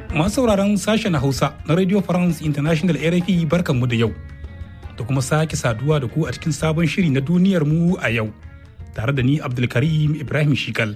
Masu sauraron sashen Hausa na Radio France International RFI barkanmu da yau. Da kuma sake saduwa da ku a cikin sabon shiri na duniyar mu a yau. Tare da ni Abdulkarim Ibrahim Shikal.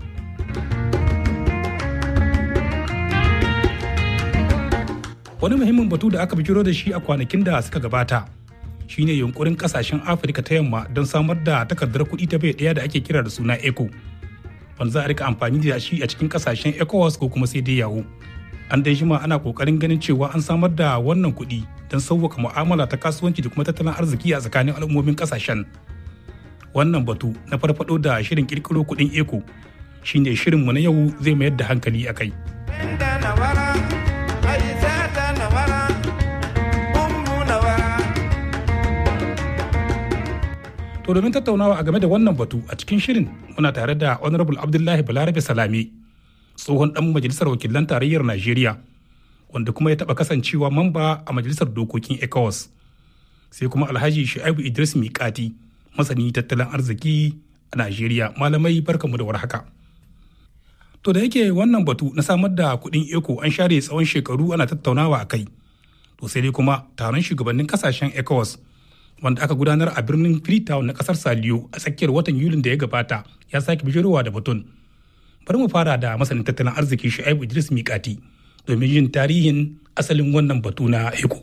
Wani muhimmin batu da aka bijiro da shi a kwanakin da suka gabata shine yunkurin kasashen Afirka ta yamma don samar da takardar kuɗi ta bai ɗaya da ake kira da suna ECO. Wanda za a rika amfani da shi a cikin kasashen ECOWAS ko kuma sai dai yawo. an dai jima ana kokarin ganin cewa an samar da wannan kuɗi don sauwaka mu'amala ta kasuwanci da kuma tattalin arziki a tsakanin al'ummomin kasashen wannan batu na farfado da shirin kirkiro kuɗin eco shine shirinmu na yau zai mayar da hankali a kai to domin tattaunawa a game da wannan batu a cikin shirin muna tare da honorable abdullahi balarabe salami tsohon dan majalisar wakilan tarayyar Najeriya wanda kuma ya taba kasancewa mamba a majalisar dokokin ECOWAS sai kuma Alhaji Shu'aibu Idris Mikati masani tattalin arziki a Najeriya malamai barkamu da warhaka. To da yake wannan batu na samar da kuɗin eco an share tsawon shekaru ana tattaunawa a kai. To sai dai kuma taron shugabannin kasashen ECOWAS wanda aka gudanar a birnin Freetown na kasar Saliyo a tsakiyar watan Yulin da ya gabata ya sake bijirowa da batun. bari mu fara da masanin tattalin arziki shu'aibu idris mikati domin yin tarihin asalin wannan batu na eko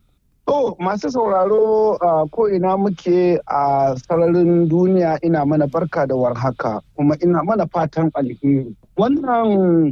To masu sauraro ko ina muke a sararin duniya ina mana barka da warhaka kuma ina mana fatan alheri. Wannan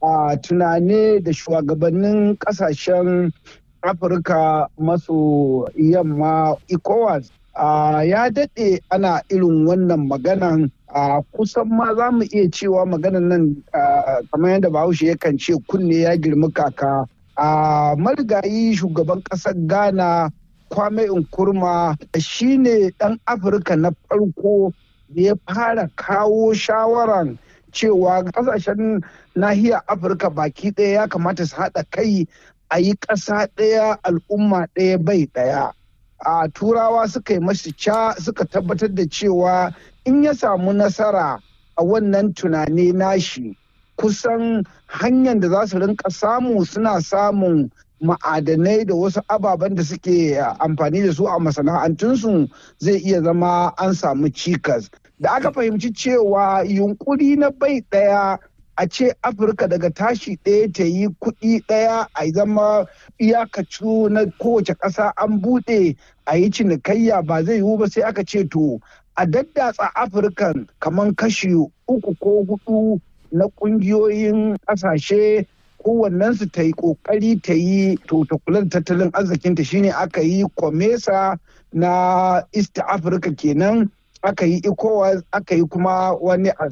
tunane da shugabannin kasashen Afirka maso yamma ECOWAS ya daɗe ana irin wannan maganan a kusan ma za mu iya cewa maganan nan kamar yadda bahaushe yakan ce kunne ya girmi kaka a marigayi shugaban ƙasar ghana kwame nkurma shi ne ɗan afirka na farko da ya fara kawo shawaran cewa ƙasashen nahiyar afirka baki ɗaya ya kamata su haɗa kai a yi ƙasa ɗaya al'umma ɗaya bai ɗaya a turawa suka yi masu ca suka tabbatar da cewa in ya samu nasara a wannan tunani nashi kusan hanyar da za su rinka samu suna samun ma'adanai da wasu ababen da suke amfani da su a masana'antunsu zai iya zama an samu cikas da aka fahimci cewa yunkuri na bai ɗaya a ce afirka daga tashi ɗaya ta yi kuɗi ɗaya a zama iyakacu na kowace ƙasa an buɗe a yi cinikayya ba zai yiwu ba sai aka ce to a daddatsa afirkan kamar kashi uku ko hudu na ƙungiyoyin ƙasashe kowannensu ta yi ƙoƙari ta yi to ta kula da tattalin arzikinta shine aka yi komesa na east africa kenan aka yi ECOWAS aka yi kuma wani a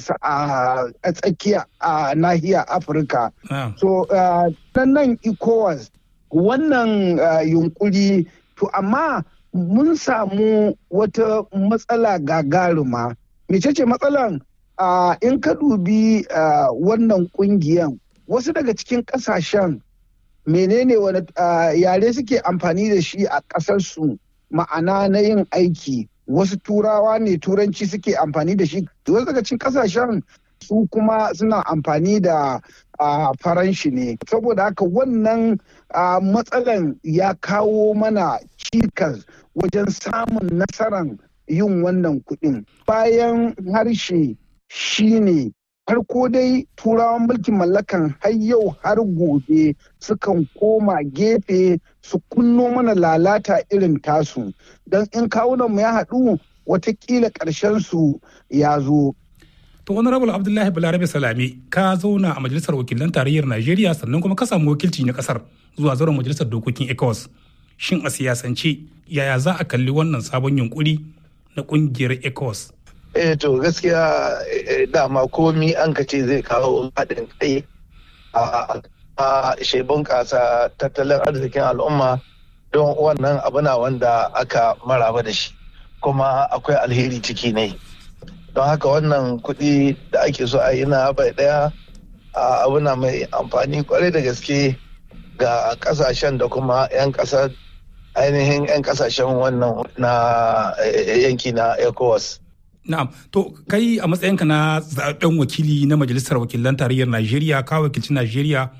tsakiya a nahiyar Afirka. So, nan ECOWAS wannan yunkuri to amma mun samu wata matsala gagaruma. Mecece matsalan in ka dubi wannan kungiyan wasu daga cikin kasashen menene wani yare suke amfani da shi a ƙasarsu ma'ana na yin aiki. wasu turawa ne turanci suke amfani da shi wasu daga cikin kasashen su kuma suna amfani da faranshi ne saboda haka wannan matsalan ya kawo mana cikas wajen samun nasarar yin wannan kuɗin bayan harshe shine farko dai turawan mulkin mallakan har yau har gobe sukan koma gefe su kunno mana lalata irin tasu don in kawunanmu ya haɗu watakila ƙarshen su ya zo. To honorable Abdullahi Balarabe Salame ka zauna a majalisar wakilan tarayyar Najeriya sannan kuma ka samu wakilci na kasar zuwa zauren majalisar dokokin ECOWAS. Shin a siyasance yaya za a kalli wannan sabon yunkuri na kungiyar ECOWAS? eh to gaskiya dama komi an ka ce zai kawo haɗin kai a shebun ƙasa tattalin arzikin al'umma don wannan abu na wanda aka maraba da shi kuma akwai alheri ciki ne don haka wannan kuɗi da ake so a yi na bai ɗaya abu na mai amfani kwarai da gaske ga ƙasashen da kuma 'yan ƙasar ainihin 'yan ƙasashen wannan na yanki na ecowas Na'am, to kai a matsayinka na zaɓen wakili na Majalisar Wakilan Tarayyar Najeriya, ka wakilci Najeriya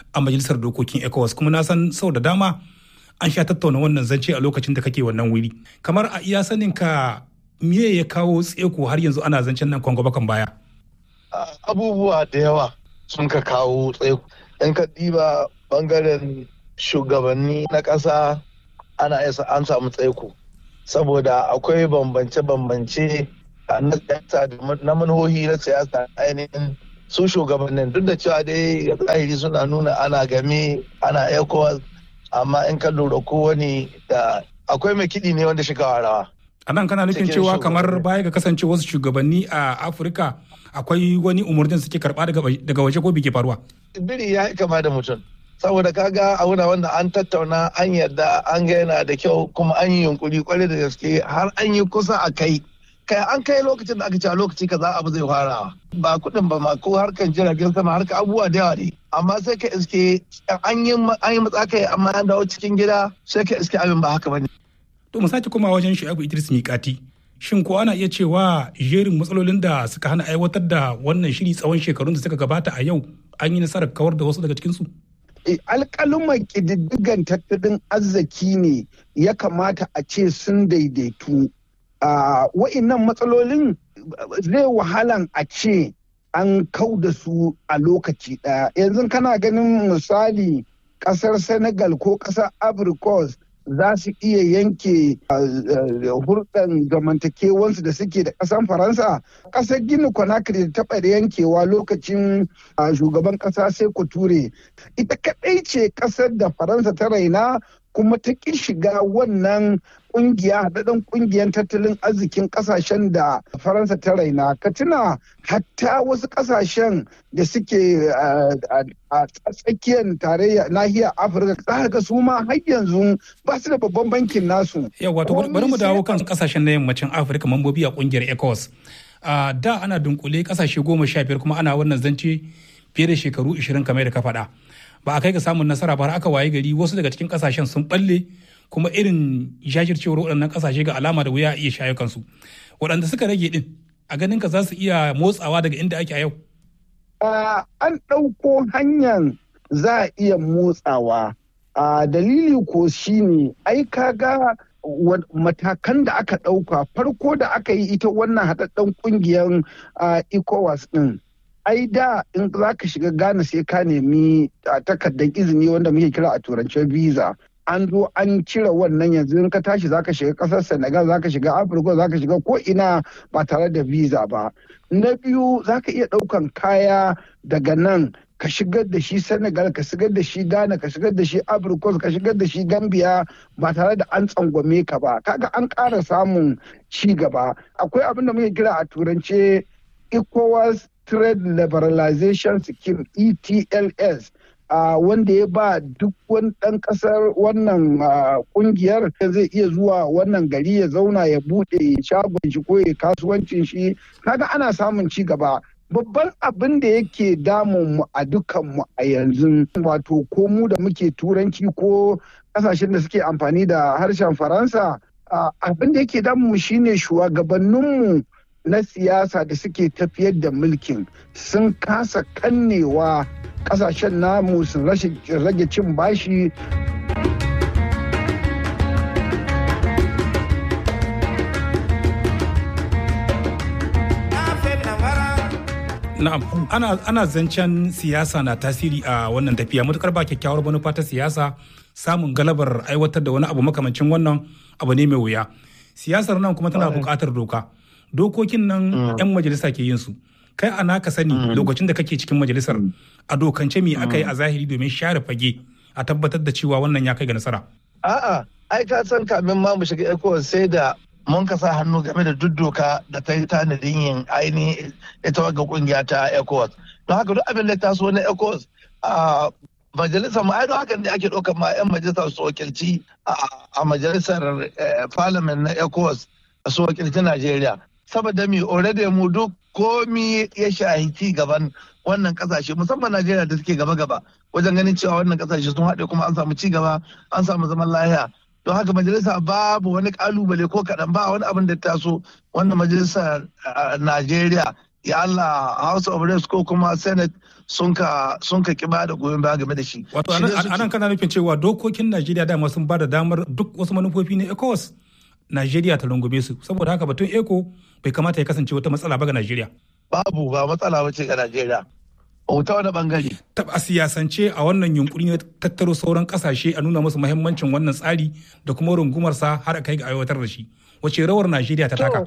a majalisar dokokin ecowas kuma na san sau da dama an sha tattauna wannan zance a lokacin da kake wannan wuri kamar a iya sanin ka me ya kawo tseko har yanzu ana zancen nan kwango bakan baya abubuwa da yawa sun ka kawo tseko in ka diba bangaren shugabanni na ƙasa ana isa an samu tsaiko saboda akwai bambance-bambance na siyasa na manhohi na siyasa ainihin su shugabannin duk da cewa dai zahiri suna nuna ana game ana ecowas amma in ka lura kowane da akwai mai kiɗi ne wanda shiga rawa. a nan kana nufin cewa kamar baya ga kasance wasu shugabanni a afirka akwai wani umarnin suke karba daga waje ko bike faruwa biri ya kama da mutum saboda kaga a wuna wanda an tattauna an yarda an ga yana da kyau kuma an yi yunkuri kwarai da gaske har an yi kusa a kai kai an kai lokacin da aka ce a lokaci kaza abu zai fara ba kuɗin ba ma ko harkan jiragen sama harka abubuwa da yawa ne amma sai ka iske an yi an yi matsakai amma an dawo cikin gida sai ka iske abin ba haka bane to mu sake koma wajen Shu'aibu Idris Mikati shin ko ana iya cewa jerin matsalolin da suka hana aiwatar da wannan shiri tsawon shekarun da suka gabata a yau an yi nasarar kawar da wasu daga cikin su alƙaluman ƙididdigan tattalin arziki ne ya kamata a ce sun daidaitu wa'innan matsalolin zai wahalan a ce an kau da su a lokaci ɗaya yanzu kana ganin misali ƙasar senegal ko ƙasar abricos za su iya yanke hurɗan zamantakewansu da suke da ƙasar faransa ƙasar gini conakry da taɓa yankewa lokacin shugaban ƙasa sai ture ita kaɗai ce ƙasar da faransa ta raina kuma ta ƙi shiga wannan kungiya haɗaɗɗen ƙungiyar tattalin arzikin ƙasashen da faransa ta raina ka tuna hatta wasu ƙasashen da suke a tsakiyar tarayya nahiyar afirka za ga su ma har yanzu ba su da babban bankin nasu yawa to bari mu dawo kan ƙasashen na yammacin afirka mambobi a ƙungiyar ecowas da ana dunkule ƙasashe goma sha biyar kuma ana wannan zance fiye da shekaru ashirin kamar da ka faɗa ba a kai ga samun nasara ba har aka waye gari wasu daga cikin ƙasashen sun balle kuma irin jajircewar waɗannan ƙasashe ga alama da wuya a iya shayo kansu waɗanda suka rage ɗin a ganin ka za su iya motsawa daga inda ake a yau. an ɗauko hanyar za a iya motsawa dalili ko shine ai kaga matakan da aka ɗauka farko da aka yi ita wannan haɗaɗɗen ƙungiyar ecowas ɗin ai da in za ka shiga Ghana sai ka nemi takardar izini wanda muke kira a turancin visa an zo an cire wannan yanzu in ka tashi zaka shiga kasar senegal zaka shiga afirka zaka shiga ko ina ba tare da visa ba na biyu zaka iya daukan kaya daga nan ka shigar da shi senegal ka shigar da shi ghana ka shigar da shi afirka ka shigar da shi gambia ba tare da an tsangwame ka ba kaga an ƙara samun ci gaba akwai abin da muke kira a turance ecowas trade liberalization scheme etls Uh, wanda ya ba duk wani ɗan ƙasar wannan ƙungiyar zai iya zuwa wannan gari ya zauna ya buɗe shagon shi ko ya kasuwancin shi kaga ana samun ci gaba babban abin da yake damun mu a dukan mu a yanzu wato ko mu da muke turanci ko ƙasashen da suke amfani da harshen faransa uh, abin da yake damun mu shine shugabanninmu na siyasa da suke tafiyar da mulkin sun kasa kannewa kasashen namu su rage cin bashi Na'am, ana, ana zancen siyasa na tasiri a wannan tafiya matukar ba kyakkyawar manufa ta siyasa samun galabar aiwatar da wani abu makamancin wannan abu ne mai wuya. Siyasar nan kuma tana buƙatar doka. Dokokin nan 'yan majalisa ke yin su. Kai ana ka sani lokacin da kake cikin majalisar a dokance me aka yi a zahiri domin share fage a tabbatar da cewa wannan ya kai ga nasara. A'a, ai ka san kamin ma mu shiga ECOWAS sai da mun ka sa hannu game da duk doka da ta yi tanadin yin ainihin ita wagga kungiya ta ECOWAS. Don haka duk abin da ta so na ECOWAS a majalisar mu ai don haka ne ake ɗaukar ma 'yan majalisar su wakilci a majalisar parliament na ECOWAS su wakilci Najeriya. Saboda mi already mu duk komi ya shahi ci gaban wannan kasashe musamman Najeriya da suke gaba-gaba wajen ganin cewa wannan kasashe sun haɗe kuma an samu ci gaba an samu zaman lahiya. don haka majalisa babu wani kalubale ko kaɗan ba wani abin da taso wannan majalisa najeriya ya Allah house of reps ko kuma senate sun ka sun ka kiba da goyon baya game da shi. Wato anan kana nufin cewa dokokin Najeriya dama sun ba da damar duk wasu manufofi na ECOWAS Najeriya ta rungume su saboda haka batun ECO bai kamata ya kasance wata matsala ba ga Najeriya. Babu ba matsala ba ce ga Najeriya. ta wani bangare. A siyasance a wannan yunkuri na tattaro sauran kasashe a nuna musu muhimmancin wannan tsari da kuma rungumarsa har a kai ga aiwatar da shi. Wace rawar Najeriya ta taka?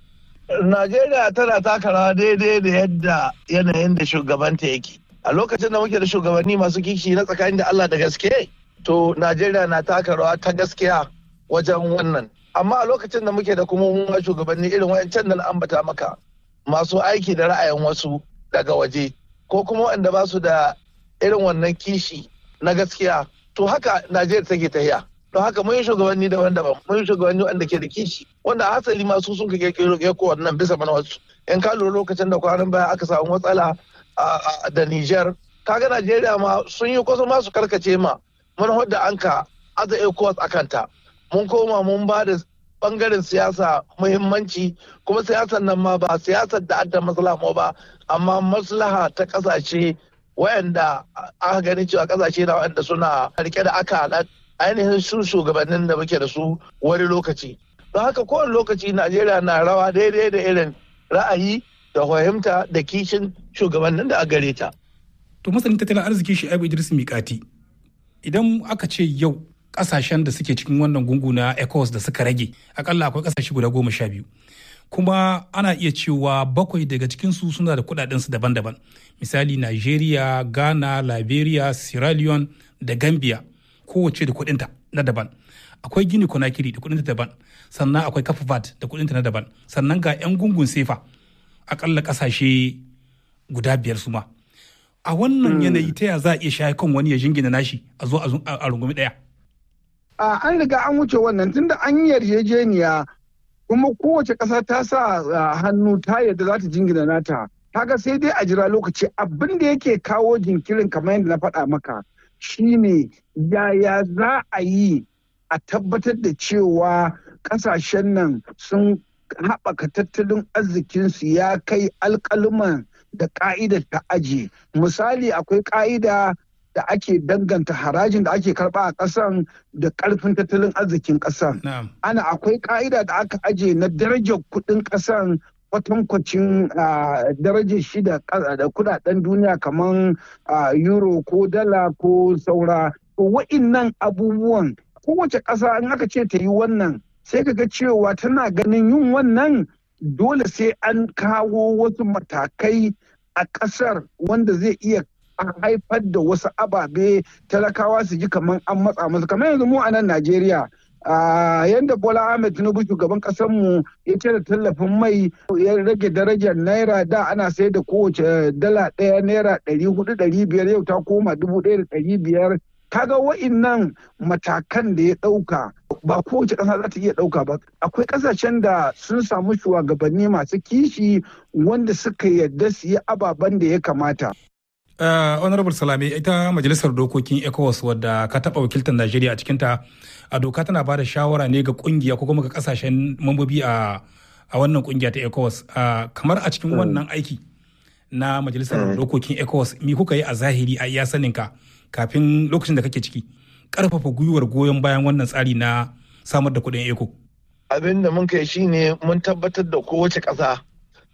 Najeriya tana taka rawa daidai da yadda yanayin da shugabanta yake. A lokacin da muke da shugabanni masu kishi na tsakanin da Allah da gaske, to Najeriya na taka rawa ta gaskiya wajen wannan. Amma a lokacin da muke da kuma mun shugabanni irin wayancan da na ambata maka masu aiki da ra'ayin wasu daga waje. ko kuma waɗanda ba su da irin wannan kishi na gaskiya to haka najeriya take tahiya don haka mun yi shugabanni daban-daban mun yi shugabanni wanda ke da kishi wanda hasali masu sun kake kiro ko wannan bisa mana wasu in ka lura lokacin da kwanan baya aka samu matsala da Niger kaga Najeriya ma sun yi kusa ma su karkace ma mun da an ka aza ECOWAS a kanta mun koma mun ba da bangaren siyasa muhimmanci kuma siyasar nan ma ba siyasar da adda maslaha ba amma maslaha ta kasashe wayanda aka gani cewa kasashe na wayanda suna rike da aka ainihin su shugabannin da muke da su wani lokaci don haka kowane lokaci najeriya na rawa daidai da irin ra'ayi da fahimta da kishin shugabannin da a gare ta to masanin tattalin arziki shi abu idris mikati idan aka ce yau kasashen da suke cikin wannan gungu na ecos da suka rage akalla akwai kasashe guda goma sha biyu kuma ana iya cewa bakwai daga cikinsu suna da kudadensu daban-daban misali nigeria ghana liberia sierra leone da gambia kowace da kudinta na daban akwai gini konakiri da kudinta daban sannan akwai kafavat da kudinta na daban sannan ga 'yan gungun sefa akalla kasashe guda biyar su ma a wannan yanayi ta ya za a iya shaye kan wani ya jingina nashi a zo a rungumi daya an riga an wuce wannan tunda an yi yarjejeniya kuma kowace ƙasa ta sa hannu ta yadda za ta jingina nata kaga sai dai a jira lokaci abin da yake kawo jinkirin kamar yadda na faɗa maka shine yaya za a yi a tabbatar da cewa ƙasashen nan sun haɓaka tattalin arzikinsu ya kai alƙaluman da ƙa'idar ta aji misali akwai ƙa'ida da ake danganta harajin da ake karba a ƙasan da ƙarfin tattalin arzikin ƙasan. Ana akwai ƙa'ida da aka aje na darajar kuɗin ƙasan kwatankwacin darajar shi da kudaden duniya kamar euro ko dala ko saura. Wa'innan abubuwan kowace ƙasa in aka ce ta yi wannan sai ka ga cewa tana ganin yin wannan dole sai an kawo wasu matakai a ƙasar wanda zai iya a haifar da wasu ababe talakawa su ji kamar an matsa musu kamar yanzu mu a nan Najeriya yadda Bola Ahmed Tinubu shugaban mu ya cire tallafin mai ya rage darajar naira da ana sai da kowace dala ɗaya naira ɗari hudu ɗari biyar yau ta koma dubu ɗaya da ɗari biyar kaga wa'innan matakan da ya ɗauka ba kowace ƙasa za ta iya ɗauka ba akwai ƙasashen da sun samu shugabanni masu kishi wanda suka yarda su yi ababen da ya kamata Uh, honorable salame ita majalisar dokokin ecowas wadda ka taɓa wakiltar najeriya a cikinta a doka tana ba da shawara ne ga kungiya ko kuma ga kasashen mambobi a wannan kungiya ta ecowas uh, kamar a cikin wannan aiki na majalisar dokokin ecowas mi kuka yi a zahiri a iya saninka kafin lokacin da kake ciki karfafa gwiwar goyon bayan wannan tsari na samar da kuɗin eco abin da mun kai shine mun tabbatar da kowace ƙasa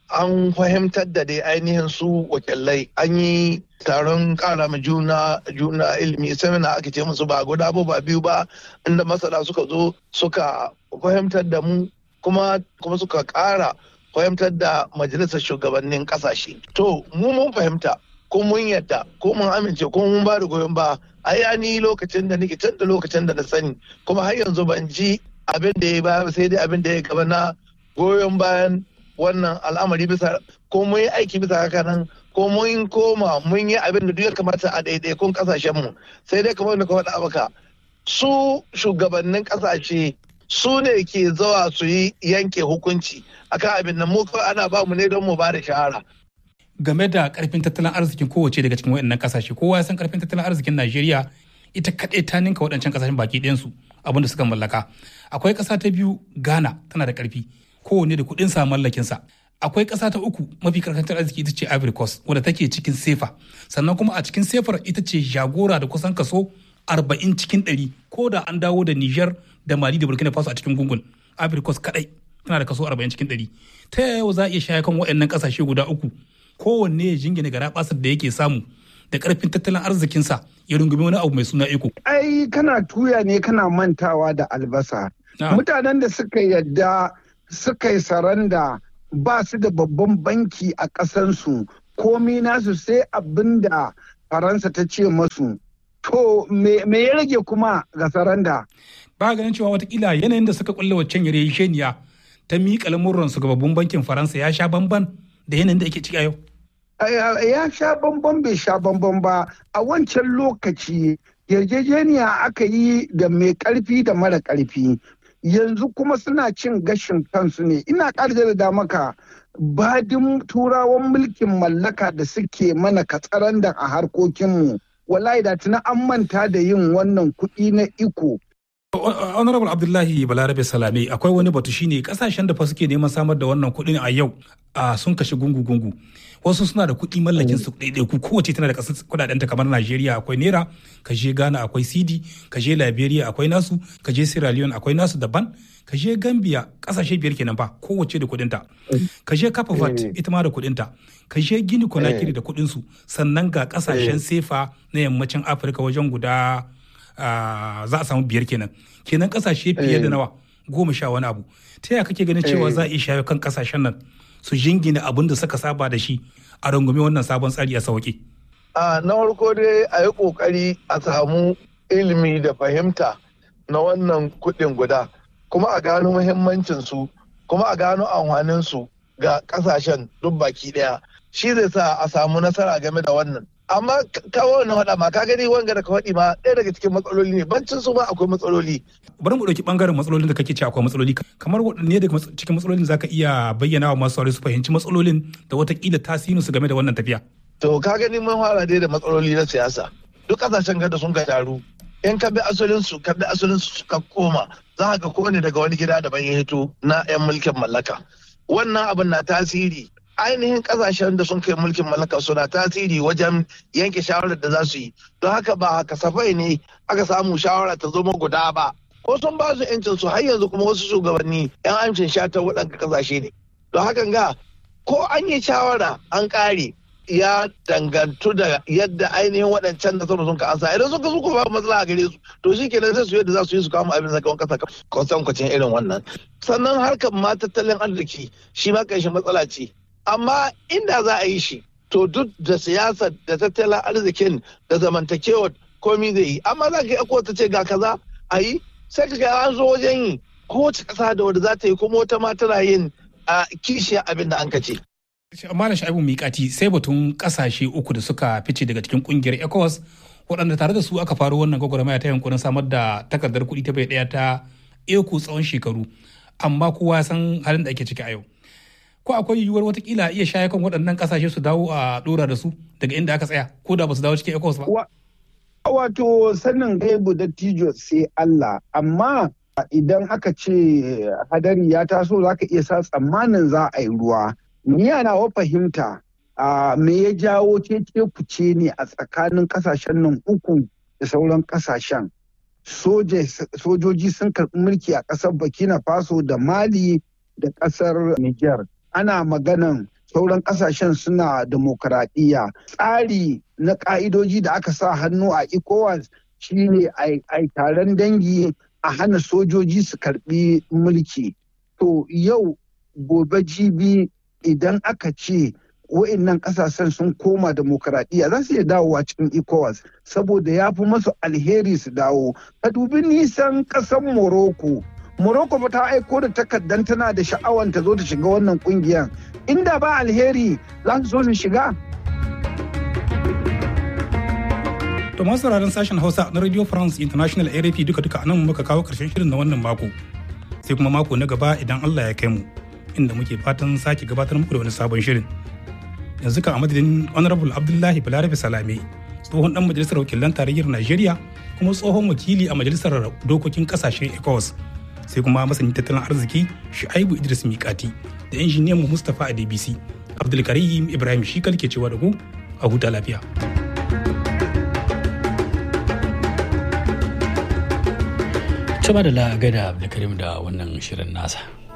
an fahimtar da dai ainihin su wakilai an yi taron kara ma juna juna ilimi semina ake ce musu ba guda ba biyu ba inda masana suka zo suka fahimtar da mu kuma kuma suka kara fahimtar da majalisar shugabannin kasashe to mu mun fahimta ko mun yadda ko mun amince ko mun ba da goyon ba ai ni lokacin da nake tun da lokacin da na sani kuma har yanzu ban ji abin da ya ba sai dai abin da ya gaba na goyon bayan wannan al'amari bisa ko mun yi aiki bisa haka nan ko mun koma mun yi abin da duk ya kamata a ɗaiɗaikun ƙasashen mu sai dai kamar da ka faɗa maka su shugabannin ƙasashe su ne ke zawa su yi yanke hukunci akan abin nan mu kawai ana ba mu ne don mu ba da shahara game da karfin tattalin arzikin kowace daga cikin waɗannan ƙasashe kowa ya san karfin tattalin arzikin Najeriya ita kaɗai ta ninka waɗancan ƙasashen baki ɗayansu abin da suka mallaka akwai ƙasa ta biyu Ghana tana da ƙarfi kowanne da kuɗin sa mallakin sa akwai ƙasa ta uku mafi karkantar arziki ita ce ivory coast wadda take cikin sefa sannan kuma a cikin sefar ita ce jagora da kusan kaso 40 cikin 100 ko da an dawo da niger da mali da burkina faso a cikin gungun ivory coast kadai tana da kaso 40 cikin 100 ta yaya za a iya shaya kan waɗannan ƙasashe guda uku kowanne ya jingina gara basar da yake samu da ƙarfin tattalin arzikinsa ya rungumi wani abu mai suna iko. ai kana tuya ne kana mantawa da albasa mutanen da suka yadda suka yi saranda ba su da babban banki a ƙasansu komi nasu sai abin da faransa ta ce masu to me ya rage kuma ga saranda ba ganin cewa watakila yanayin da suka kulle waccan yarjejeniya ta miƙa lamurransu ga babban bankin faransa ya sha bamban da yanayin da ake ciki a yau ya sha bamban bai sha bamban ba a wancan lokaci yarjejeniya aka yi da mai karfi da mara karfi yanzu kuma suna cin gashin kansu ne ina da maka badin turawan mulkin mallaka da suke mana katsarandan a harkokinmu wallahi da tuna an manta da yin wannan kuɗi na iko honorable abdullahi balarabe salame akwai wani batu shine kasashen da fa suke neman samar da wannan kuɗin a yau sun kashe gungu-gungu wasu suna da kuɗi mallakin su ɗaiɗaiku kowace tana da ƙasar kuɗaɗen ta kamar najeriya akwai naira ka je ghana akwai cd ka je liberia akwai nasu ka je sierra leone akwai nasu daban ka je gambia ƙasashe biyar kenan fa kowace da kuɗinta ka je cape verde ita ma da kuɗinta ka je gini conakry da kuɗin su sannan ga ƙasashen sefa na yammacin afirka wajen guda za a samu biyar kenan kenan kasashe fiye da nawa goma sha wani abu ta yaya kake ganin cewa za a iya shayo kan kasashen nan su jingina abin da suka saba da shi a rungumi wannan sabon tsari a sauki na farko dai a yi kokari a samu ilimi da fahimta na wannan kuɗin guda kuma a gano muhimmancin su kuma a gano amfanin su ga kasashen duk baki ɗaya shi zai sa a samu nasara game da wannan amma kawo na faɗa ma ka gani wanga da ka faɗi ma ɗaya daga cikin matsaloli ne bancin su ma akwai matsaloli. bari mu ɗauki ɓangaren matsalolin da kake ce akwai matsaloli kamar waɗanne daga cikin matsalolin za ka iya bayyana wa masu saurari su fahimci matsalolin da watakila tasirin su game da wannan tafiya. to ka gani mun fara dai da matsaloli na siyasa duk ƙasashen gada sun ka taru in ka bi asalin su ka bi asalin su ka koma za ka kowane daga wani gida daban ya hito na 'yan mulkin mallaka wannan abin na tasiri ainihin kasashen da sun kai mulkin mallaka suna tasiri wajen yanke shawarar da za su yi don haka ba kasafai ne aka samu shawara ta zama guda ba ko sun ba su yancin su har yanzu kuma wasu shugabanni yan amshin shatar waɗanda kasashe ne don haka ga ko an yi shawara an ƙare ya dangantu da yadda ainihin waɗancan da sun ka ansa idan suka suka ba matsala a gare su to shi kenan sai su yadda za su yi su kama abin zakawan kasa kwasan kwacin irin wannan sannan harkar ma tattalin arziki shi ma kanshi matsala ce amma inda za a yi shi to duk da siyasar da tattalin arzikin da zamantakewar komi zai yi amma za ka yi akwai ta ce ga kaza a yi sai ka ga an zo wajen yi kowace ƙasa da wadda za ta yi kuma wata ma tana yin a kishiya abin da an ka ce. amma da sha'ibu miƙati sai batun ƙasashe uku da suka fice daga cikin ƙungiyar ecowas waɗanda tare da su aka faro wannan gwagwarmaya ta yankunan samar da takardar kuɗi ta bai ɗaya ta eco tsawon shekaru amma kowa san halin da ake ciki a yau. ko akwai yiwuwar watakila iya shaye kan waɗannan ƙasashe su dawo a ɗora da su daga inda aka tsaya ko da ba su dawo cikin ecos ba. Wato sanin gaibu da tijo sai Allah amma idan aka ce hadari ya taso za ka iya sa tsammanin za a yi ruwa. Ni yana wa fahimta me ya jawo cece fice ne a tsakanin ƙasashen nan uku da sauran ƙasashen. Sojoji sun karɓi mulki a ƙasar Burkina Faso da Mali da ƙasar Niger. ana maganan sauran kasashen suna demokaradiyya tsari na ka'idoji da aka sa hannu a ecowas shine a taron dangi a hana sojoji su karbi mulki to yau gobe jibi idan aka ce wa'annan kasashen sun koma demokaradiyya za su iya dawowa cikin ecowas saboda ya fi masu alheri su dawo ka dubi nisan ƙasar morocco Morocco ba ta aiko da takardar tana da sha'awar ta zo ta shiga wannan kungiyar. Inda ba alheri za su zo su shiga. To masu sauraron sashen Hausa na Radio France International RFI duka duka anan muka kawo karshen shirin na wannan mako. Sai kuma mako na gaba idan Allah ya kai mu inda muke fatan sake gabatar muku da wani sabon shirin. Yanzu kan a madadin Honorable Abdullahi Balarabe Salame tsohon dan majalisar wakilan tarayyar Najeriya kuma tsohon wakili a majalisar dokokin kasashen ECOWAS sai kuma masanin tattalin arziki Shu'aibu Idris Mikati da injiniyan mu Mustapha Adebisi Abdulkarim Ibrahim Shikal ke cewa da ku a huta lafiya. Tuba da la'agada Abdulkarim da wannan shirin nasa.